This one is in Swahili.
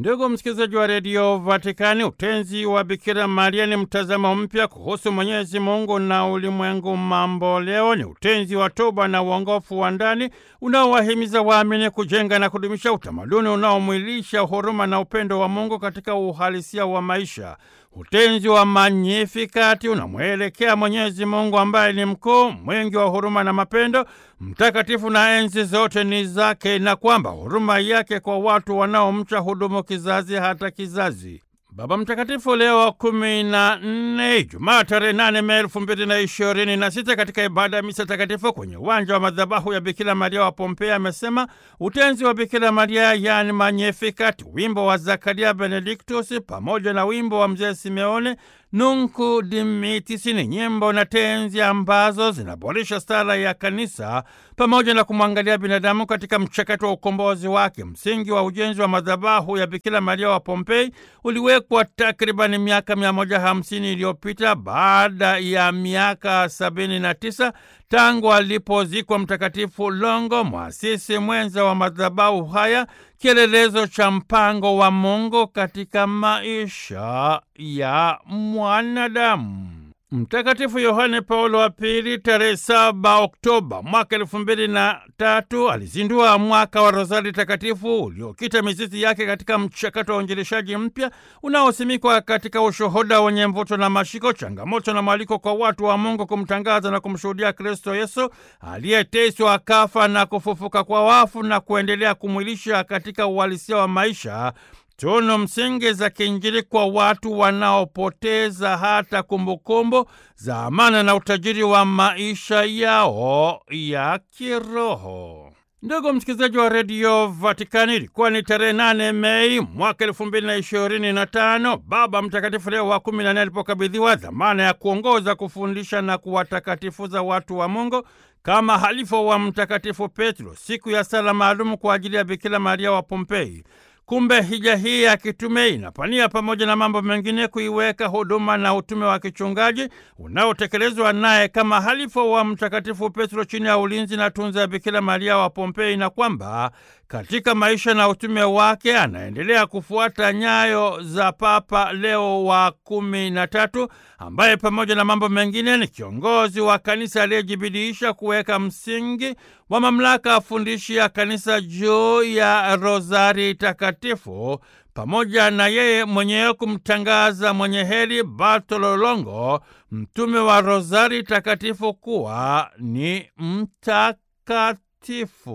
Ndugu msikilizaji wa redio Vatikani, utenzi wa Bikira Maria ni mtazamo mpya kuhusu Mwenyezi Mungu na ulimwengu mambo leo. Ni utenzi wa toba na uongofu wa ndani unaowahimiza waamini kujenga na kudumisha utamaduni unaomwilisha huruma na upendo wa Mungu katika uhalisia wa maisha. Utenzi wa Magnifikati unamwelekea Mwenyezi Mungu ambaye ni mkuu, mwingi wa huruma na mapendo, mtakatifu na enzi zote ni zake, na kwamba huruma yake kwa watu wanaomcha hudumu kizazi hata kizazi. Baba Mtakatifu Leo wa kumi na nne, Ijumaa tarehe nane Mei elfu mbili na ishirini na sita, katika ibada ya misa takatifu kwenye uwanja wa madhabahu ya Bikira Maria wa Pompea amesema utenzi wa Bikira Maria yani Magnificat, wimbo wa Zakaria Benediktus pamoja na wimbo wa mzee Simeone Nunku Dimittis ni nyimbo na tenzi ambazo zinaboresha sala ya kanisa pamoja na kumwangalia binadamu katika mchakato wa ukombozi wake. Msingi wa ujenzi wa madhabahu ya Bikira Maria wa Pompei uliwekwa takribani miaka 150 iliyopita baada ya miaka 79 tangu alipozikwa Mtakatifu Longo, mwasisi mwenza wa madhabahu haya, kielelezo cha mpango wa Mungu katika maisha ya mwanadamu. Mtakatifu Yohane Paulo wa Pili tarehe saba Oktoba mwaka elfu mbili na tatu alizindua mwaka wa Rozari Takatifu uliokita mizizi yake katika mchakato wa uinjilishaji mpya unaosimikwa katika ushuhuda wenye mvuto na mashiko, changamoto na mwaliko kwa watu wa Mungu kumtangaza na kumshuhudia Kristo Yesu aliyeteswa, akafa na kufufuka kwa wafu na kuendelea kumwilisha katika uhalisia wa maisha tunu msingi za kiinjili kwa watu wanaopoteza hata kumbukumbu za amana na utajiri wa maisha yao ya kiroho. Ndugu msikilizaji wa redio Vatikani, ilikuwa ni tarehe nane Mei mwaka elfu mbili na ishirini na tano Baba Mtakatifu Leo wa kumi na nne alipokabidhiwa dhamana ya kuongoza, kufundisha na kuwatakatifuza watu wa Mungu kama halifa wa Mtakatifu Petro, siku ya sala maalumu kwa ajili ya Bikira Maria wa Pompei. Kumbe hija hii ya kitume inapania pamoja na mambo mengine kuiweka huduma na utume wa kichungaji unaotekelezwa naye kama halifa wa Mtakatifu Petro chini ya ulinzi na tunza ya Bikira Maria wa Pompei, na kwamba katika maisha na utume wake anaendelea kufuata nyayo za Papa Leo wa kumi na tatu ambaye pamoja na mambo mengine ni kiongozi wa kanisa aliyejibidiisha kuweka msingi wa mamlaka afundishi ya kanisa juu ya rozari takatifu pamoja na yeye mwenyewe kumtangaza mwenye heri Bartolo Longo, mtume wa rozari takatifu, kuwa ni mtakatifu.